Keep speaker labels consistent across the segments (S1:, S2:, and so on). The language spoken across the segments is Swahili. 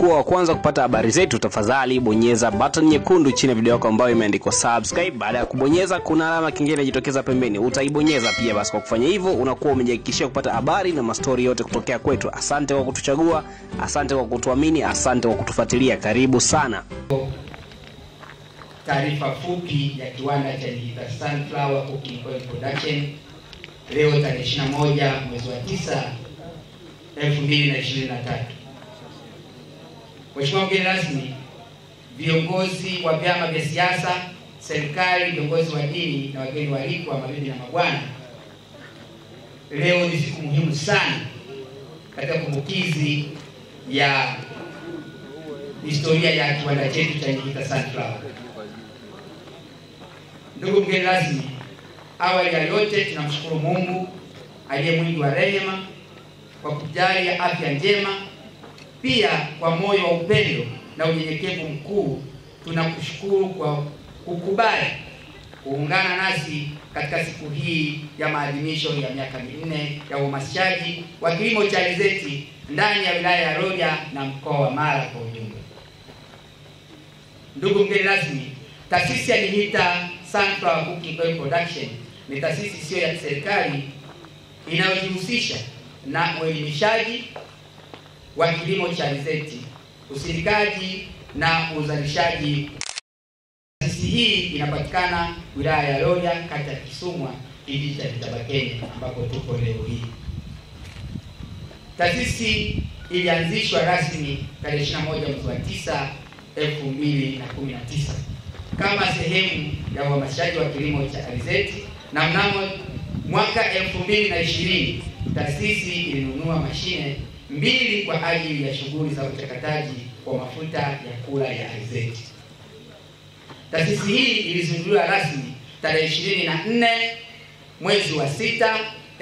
S1: kuwa wa kwanza kupata habari zetu, tafadhali bonyeza button nyekundu chini ya video yako ambayo imeandikwa subscribe. Baada ya kubonyeza, kuna alama kingine inajitokeza pembeni, utaibonyeza pia. Basi kwa kufanya hivyo, unakuwa umejihakikishia kupata habari na mastori yote kutokea kwetu. Asante kwa kutuchagua, asante kwa kutuamini, asante kwa kutufuatilia. Karibu sana.
S2: Taarifa fupi ya kiwanda cha Geita Sunflower Cooking Oil Production leo tarehe 21 mwezi wa 9 2023. Mheshimiwa mgeni rasmi, viongozi wa vyama vya siasa, serikali, viongozi wa dini na wageni waalikwa, mabibi na mabwana, leo ni siku muhimu sana katika kumbukizi ya historia ya kiwanda chetu cha Geita Sunflower. Ndugu mgeni rasmi, awali ya yote tunamshukuru Mungu aliye mwingi wa rehema kwa kujalia afya njema. Pia kwa moyo wa upendo na unyenyekevu mkuu tunakushukuru kwa kukubali kuungana nasi katika siku hii ya maadhimisho ya miaka minne ya uhamasishaji wa kilimo cha alizeti ndani ya wilaya ya Rorya na mkoa wa Mara kwa ujumla. Ndugu mgeni rasmi, taasisi ya Geita Sunflower Cooking Oil Production ni taasisi isiyo ya kiserikali inayojihusisha na uelimishaji wa kilimo cha alizeti, usindikaji na uzalishaji. Taasisi hii inapatikana wilaya ya Rorya, kata ya Kisumwa, kijiji cha Kitabakeni, ambapo tupo leo hii. Taasisi ilianzishwa rasmi tarehe 21 mwezi wa 9 2019 kama sehemu ya uhamasishaji wa kilimo cha alizeti na mnamo mwaka 2020 taasisi ilinunua mashine mbili kwa ajili ya shughuli za uchakataji wa mafuta ya kula ya alizeti. Taasisi hii ilizinduliwa rasmi tarehe 24 mwezi wa 6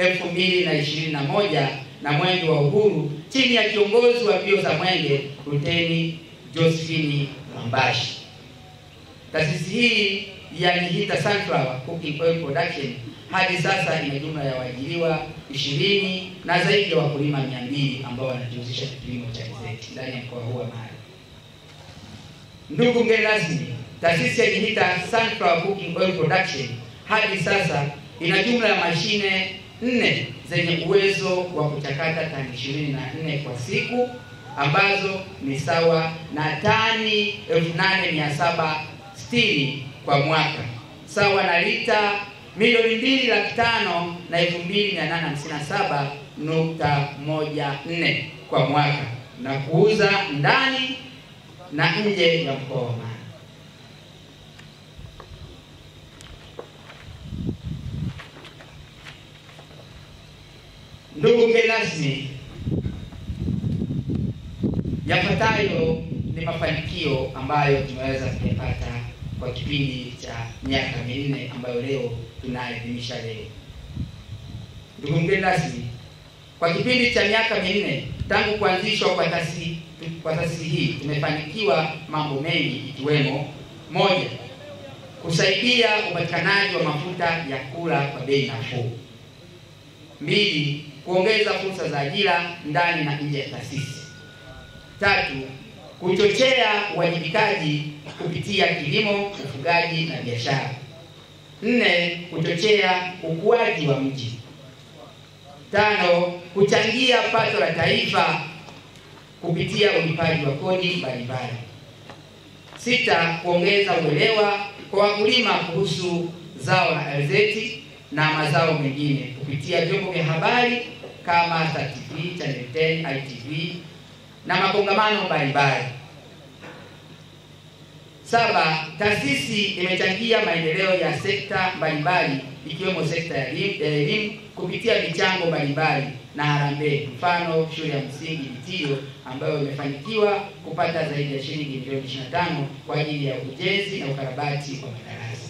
S2: 2021 na mwenge wa uhuru chini ya kiongozi wa mbio za mwenge Luteni Josephine Mwambashi. Taasisi hii ya Geita Sunflower Cooking Oil Production hadi sasa ina jumla ya waajiriwa ishirini na zaidi ya wakulima mia mbili ambao wanajihusisha na kilimo cha alizeti ndani ya mkoa huu wa Mara. Ndugu mgeni rasmi, taasisi ya Geita Sunflower Cooking Oil Production hadi sasa ina jumla ya mashine nne zenye uwezo wa kuchakata tani ishirini na nne kwa siku ambazo ni sawa na tani elfu nane mia saba sitini kwa mwaka sawa na lita milioni mbili laki tano na elfu mbili mia nane hamsini na saba nukta moja nne kwa mwaka na kuuza ndani na nje ya mkoa wa Mara. Ndugu mgeni rasmi, yafuatayo ni mafanikio ambayo tumeweza kuyapata kwa kipindi cha miaka minne ambayo leo tunaadhimisha leo. Ndugu mgeni rasmi, kwa kipindi cha miaka minne tangu kuanzishwa kwa taasisi kwa taasisi hii tumefanikiwa mambo mengi ikiwemo: moja, kusaidia upatikanaji wa mafuta ya kula kwa bei nafuu; mbili, kuongeza fursa za ajira ndani na nje ya taasisi; tatu, kuchochea uwajibikaji kupitia kilimo, ufugaji na biashara; nne, kuchochea ukuaji wa mji; tano, kuchangia pato la taifa kupitia ulipaji wa kodi mbalimbali; sita, kuongeza uelewa kwa wakulima kuhusu zao la alizeti na mazao mengine kupitia vyombo vya habari kama Star TV, Channel 10, ITV na makongamano mbalimbali. Saba, taasisi imechangia maendeleo ya sekta mbalimbali ikiwemo sekta ya elimu kupitia michango mbalimbali na harambee, mfano shule ya msingi Bitio ambayo imefanikiwa kupata zaidi ya shilingi milioni 25 kwa ajili ya ujenzi na ukarabati wa madarasa.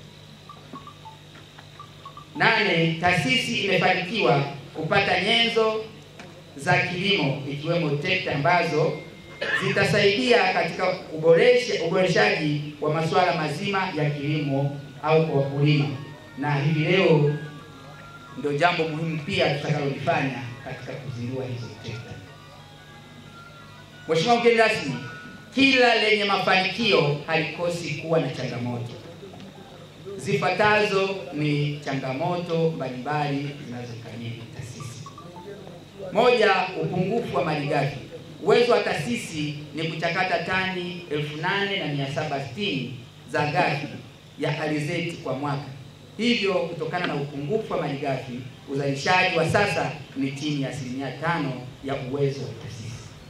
S2: Nane, taasisi imefanikiwa kupata nyenzo za kilimo ikiwemo trekta ambazo zitasaidia katika uboresha uboreshaji wa masuala mazima ya kilimo au kwa wakulima, na hivi leo ndio jambo muhimu pia tutakalolifanya katika kuzindua hizo trekta. Mheshimiwa mgeni rasmi, kila lenye mafanikio halikosi kuwa na changamoto. Zifuatazo ni changamoto mbalimbali zinazokabili taasisi. Moja, upungufu wa malighafi. Uwezo wa taasisi ni kuchakata tani 8760 za ghafi ya alizeti kwa mwaka. Hivyo, kutokana na upungufu wa malighafi, uzalishaji wa sasa ni chini ya asilimia tano ya uwezo wa taasisi.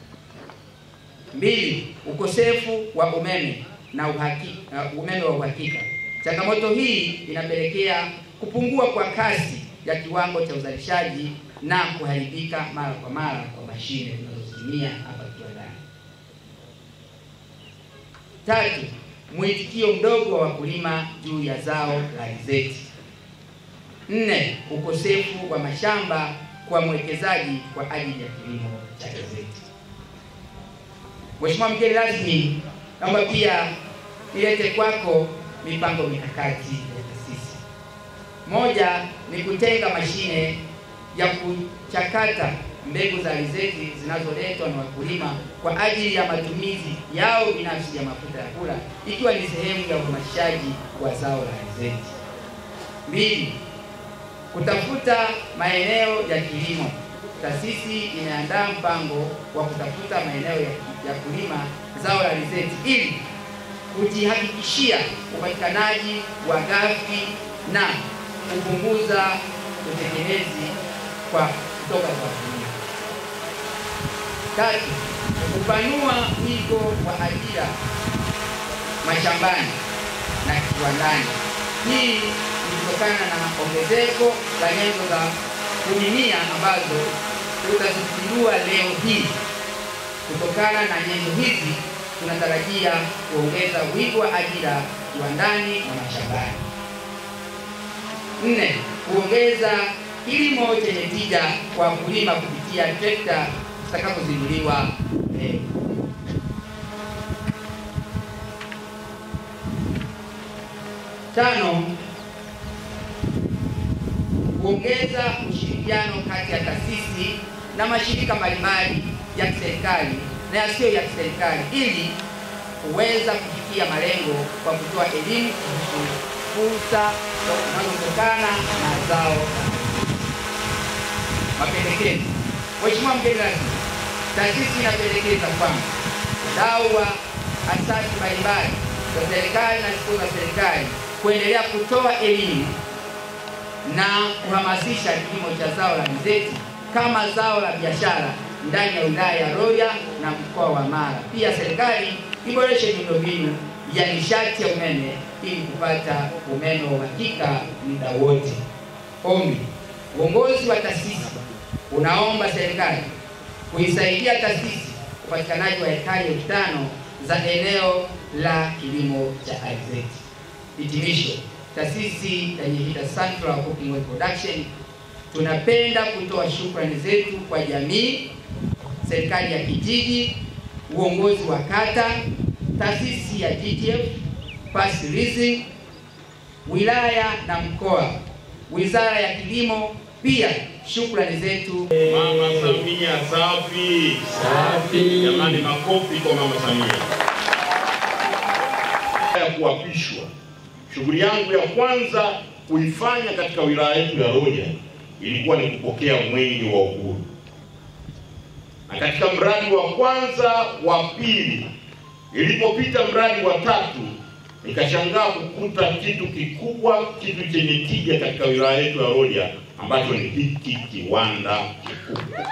S2: Mbili, ukosefu wa umeme na uhakika, uh, umeme wa uhakika. Changamoto hii inapelekea kupungua kwa kasi ya kiwango cha uzalishaji na kuharibika mara kwa mara kwa mashine tunazozitumia hapa kiwandani. Tatu, mwitikio mdogo wa wakulima juu ya zao la alizeti. Nne, ukosefu wa mashamba kwa mwekezaji kwa ajili ya kilimo cha alizeti. Mheshimiwa mgeni rasmi, naomba pia ilete kwako mipango mikakati ya taasisi. Moja ni kutenga mashine ya kuchakata mbegu za alizeti zinazoletwa na wakulima kwa ajili ya matumizi yao binafsi ya mafuta ya kula, ikiwa ni sehemu ya uhamasishaji wa zao la alizeti. Mbili, kutafuta maeneo ya kilimo. Taasisi imeandaa mpango wa kutafuta maeneo ya, ya kulima zao la alizeti ili kujihakikishia upatikanaji wa ghafi na kupunguza utegemezi kwa kutoka kwa wakulima. Tatu, kupanua wigo wa ajira mashambani na kiwandani. Hii ni kutokana na ongezeko la nyenzo za kulimia ambazo tutazizindua leo hii. Kutokana na nyenzo hizi tunatarajia kuongeza wigo wa ajira kiwandani na mashambani. Nne, kuongeza kilimo chenye tija kwa wakulima kupitia trekta zitakazozinduliwa leo. Tano, kuongeza ushirikiano kati ya taasisi na mashirika mbalimbali ya kiserikali na yasiyo ya kiserikali ili kuweza kufikia malengo kwa kutoa elimu kuhusu fursa zinazotokana na zao. Mapendekezo. Mheshimiwa mgeni rasmi, taasisi inapendekeza kwamba wadau wa asasi mbalimbali za serikali na zisizo za serikali kuendelea kutoa elimu na kuhamasisha kilimo cha zao la alizeti kama zao la biashara ndani ya wilaya ya Rorya na mkoa wa Mara. Pia serikali iboreshe miundombinu ya nishati ya umeme ili kupata umeme wa uhakika muda wote. Ombi, uongozi wa taasisi unaomba serikali kuisaidia taasisi upatikanaji wa hekari elfu tano za eneo la kilimo cha alizeti. Hitimisho, taasisi ya Nyehida Central Cooking Oil Production tunapenda kutoa shukrani zetu kwa jamii, serikali ya kijiji, uongozi wa kata, taasisi ya GTF, Past Leasing, wilaya na mkoa, wizara ya kilimo. Pia shukrani zetu
S3: Mama Samia safi.
S4: Safi.
S3: Jamani, makofi kwa Mama Samia. Ya kuapishwa, shughuli yangu ya kwanza kuifanya katika wilaya yetu ya Rorya ilikuwa ni kupokea mwenge wa uhuru, na katika mradi wa kwanza, wa pili, ilipopita mradi wa tatu, nikashangaa kukuta kitu kikubwa, kitu chenye tija katika wilaya yetu ya Rorya ambacho ni hiki kiwanda kikubwa.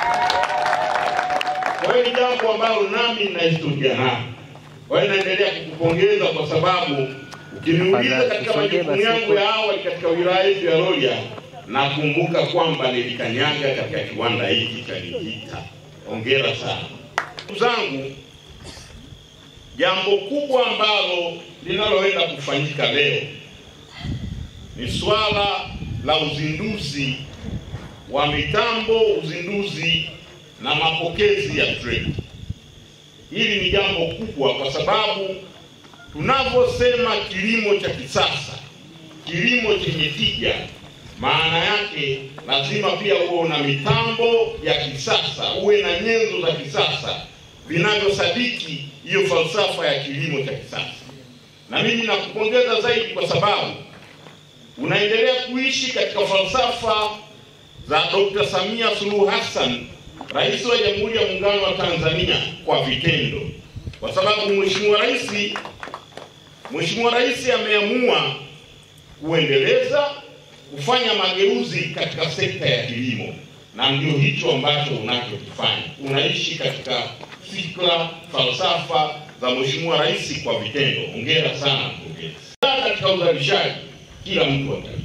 S3: Kwa hiyo ni jambo ambalo nami nina historia nalo. Kwa hiyo naendelea kukupongeza kwa sababu ukiniuliza katika majukumu yangu ya awali katika wilaya yetu ya Rorya, nakumbuka kwamba nilikanyaga katika kiwanda hiki cha Nyehida. Hongera sana ndugu zangu. Jambo kubwa ambalo linaloenda kufanyika leo ni swala la uzinduzi wa mitambo, uzinduzi na mapokezi ya treni. Hili ni jambo kubwa kwa sababu tunavyosema kilimo cha kisasa, kilimo chenye tija, maana yake lazima pia uwe na mitambo ya kisasa, uwe na nyenzo za kisasa, vinavyosadiki hiyo falsafa ya kilimo cha kisasa. Na mimi nakupongeza zaidi kwa sababu unaendelea kuishi katika falsafa za Dr. Samia Suluhu Hassan, Rais wa Jamhuri ya Muungano wa Tanzania kwa vitendo, kwa sababu Mheshimiwa Rais Mheshimiwa Rais ameamua kuendeleza kufanya mageuzi katika sekta ya kilimo, na ndio hicho ambacho unachokifanya. Unaishi katika fikra, falsafa za Mheshimiwa Rais kwa vitendo. Hongera sana mkurugenzi. Katika uzalishaji kila mtu atalima.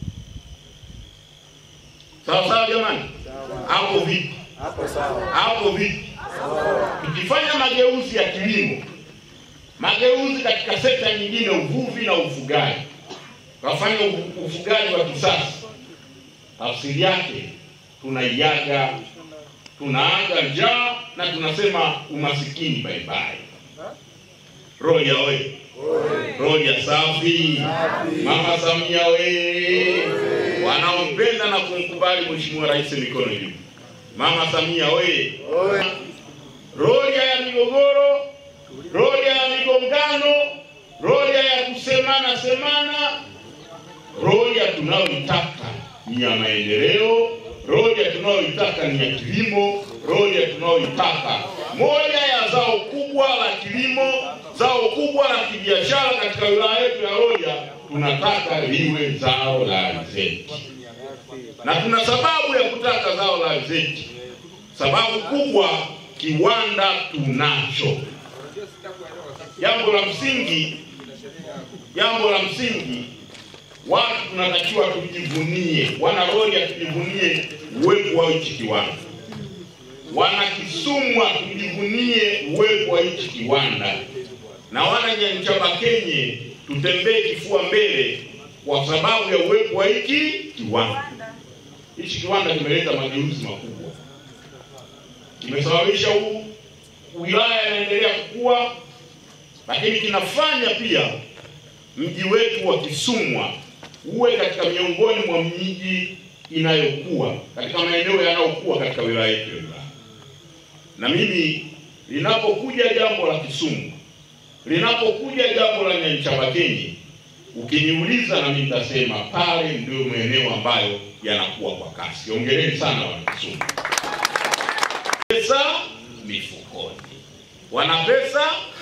S3: Sawa sawa jamani, hapo vipi? Hapo vipi? Tukifanya mageuzi ya kilimo, mageuzi katika sekta nyingine, uvuvi na ufugaji, tukafanya ufu- ufugaji wa kisasa, tafsiri yake tunaiaga, tunaaga njaa na tunasema umasikini bye bye. Roya oye! Roya safi! Mama Samia we! Wanaompenda na kumkubali Mheshimiwa Rais mikono juu. Mama Samia we! Roya ya migogoro, roya ya migongano, roya ya kusemana semana, roya tunayoitaka ni ya maendeleo, roya tunayoitaka ni ya kilimo, roya tunayoitaka moja ya zao kubwa la kilimo, zao kubwa la kibiashara katika wilaya yetu ya Roya, tunataka liwe zao la alizeti, na tuna sababu ya kutaka zao la alizeti. Sababu kubwa, kiwanda tunacho. Jambo la msingi, jambo la msingi watu tunatakiwa tujivunie, wana Rorya tujivunie uwepo wa hichi kiwanda, wana Kisumwa tujivunie uwepo wa hichi kiwanda, na wana Nyanchabakenye tutembee kifua mbele kwa sababu ya uwepo wa hiki kiwanda. Hichi kiwanda kimeleta mageuzi makubwa, kimesababisha huu wilaya inaendelea kukua, lakini kinafanya pia mji wetu wa Kisumwa uwe katika miongoni mwa miji inayokuwa katika maeneo yanayokuwa katika wilaya yetu ya Ilala. Na mimi linapokuja jambo la Kisumu, linapokuja jambo la Nyanchabakenye, ukiniuliza na mimi nitasema pale ndio maeneo ambayo yanakuwa kwa kasi. Hongereni sana wana Kisumu. Pesa mifukoni, wana pesa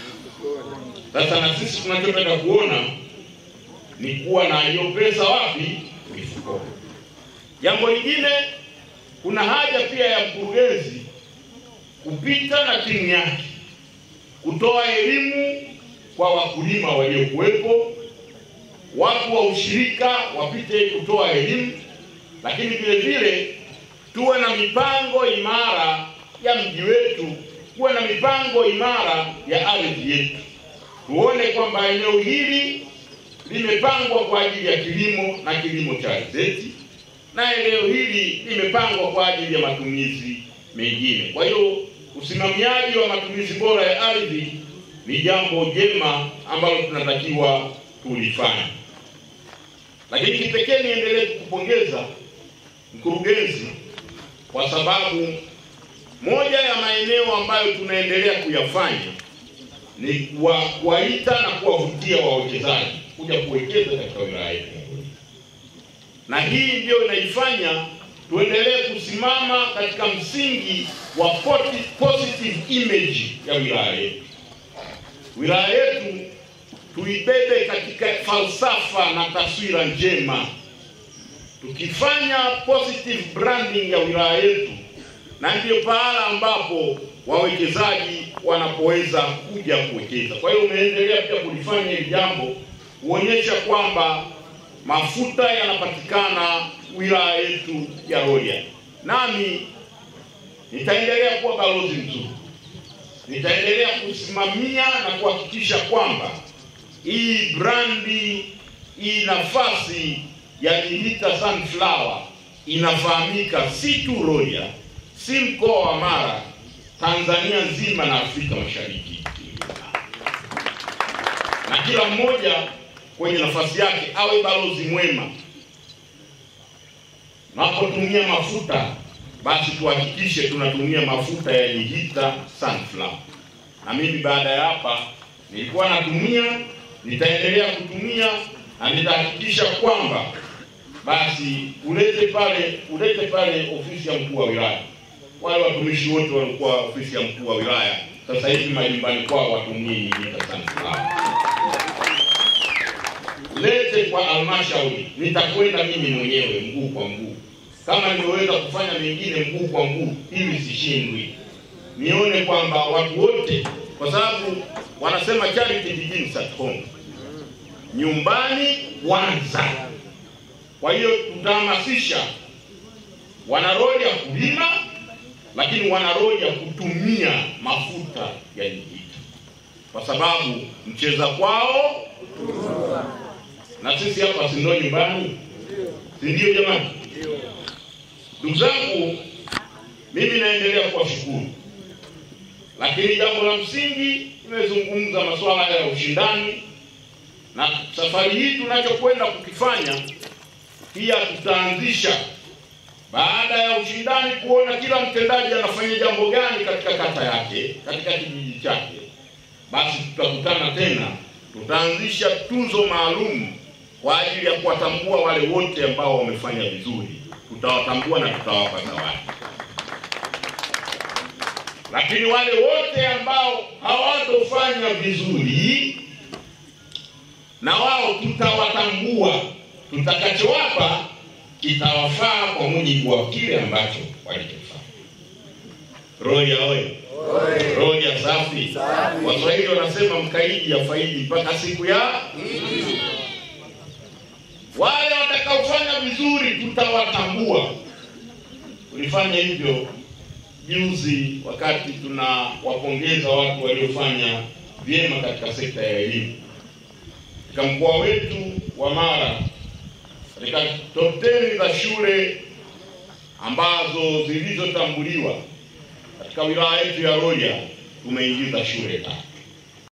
S3: sasa na sisi tunachopenda kuona ni kuwa na hiyo pesa wapi? Mifukoni. Jambo lingine, kuna haja pia ya mkurugenzi kupita na timu yake kutoa elimu kwa wakulima waliokuwepo, watu wa ushirika wapite kutoa elimu, lakini vile vile tuwe na mipango imara ya mji wetu, kuwe na mipango imara ya ardhi yetu tuone kwamba eneo hili limepangwa kwa ajili ya kilimo na kilimo cha alizeti na eneo hili limepangwa kwa ajili ya matumizi mengine. Kwa hiyo usimamiaji wa matumizi bora ya ardhi ni jambo jema ambalo tunatakiwa tulifanya. Lakini kipekee niendelee kukupongeza mkurugenzi, kwa sababu moja ya maeneo ambayo tunaendelea kuyafanya ni kuwa- kuwaita na kuwavutia wawekezaji kuja kuwekeza katika wilaya yetu, na hii ndio inaifanya tuendelee kusimama katika msingi wa poti- positive image ya wilaya yetu. Wilaya yetu tuibebe katika falsafa na taswira njema, tukifanya positive branding ya wilaya yetu, na ndiyo pahala ambapo wawekezaji wanapoweza kuja kuwekeza. Kwa hiyo umeendelea pia kulifanya hili jambo kuonyesha kwamba mafuta yanapatikana wilaya yetu ya Rorya. Nami nitaendelea kuwa balozi mzuri, nitaendelea kusimamia na kuhakikisha kwamba hii brandi, hii nafasi ya Geita Sunflower inafahamika si tu Rorya, si mkoa wa Mara, Tanzania nzima na Afrika Mashariki, na kila mmoja kwenye nafasi yake awe balozi mwema. Tunapotumia mafuta, basi tuhakikishe tunatumia mafuta ya Geita Sunflower. na mimi baada ya hapa nilikuwa natumia, nitaendelea kutumia na nitahakikisha kwamba basi ulete pale ulete pale ofisi ya mkuu wa wilaya. Wale watumishi wote walikuwa ofisi ya mkuu wa wilaya, sasa hivi majumbani kwao watumie nyingine sana lete kwa halmashauri, nitakwenda mimi mwenyewe mguu kwa mguu, kama nimeweza kufanya mengine mguu kwa mguu, ili sishindwi, nione kwamba watu wote, kwa sababu wanasema charity begins at home, nyumbani kwanza. Kwa hiyo tutahamasisha wana roho ya kulima, lakini wana roho ya kutumia mafuta ya Nyingita, kwa sababu mcheza kwao na sisi hapa si ndio nyumbani, si ndio jamani? Ndugu zangu, mimi naendelea kuwashukuru, lakini jambo la msingi nimezungumza masuala ya ushindani, na safari hii tunachokwenda kukifanya pia tutaanzisha baada ya ushindani, kuona kila mtendaji anafanya jambo gani katika kata yake, katika kijiji chake, basi tutakutana tena, tutaanzisha tuzo maalum kwa ajili ya kuwatambua wale wote ambao wamefanya vizuri, tutawatambua na tutawapa zawadi. Lakini wale wote ambao hawatofanya vizuri, na wao tutawatambua, tutakachowapa kitawafaa kwa mujibu wa kile ambacho walichofanya. Roya oye! Roya safi! Waswahili wanasema mkaidi ya faidi mpaka siku ya wale watakaofanya vizuri tutawatambua. Tulifanya hivyo juzi wakati tunawapongeza watu waliofanya vyema katika sekta ya elimu katika mkoa wetu wa Mara. Katika top 10 za shule ambazo zilizotambuliwa katika wilaya yetu ya Rorya tumeingiza shule tatu.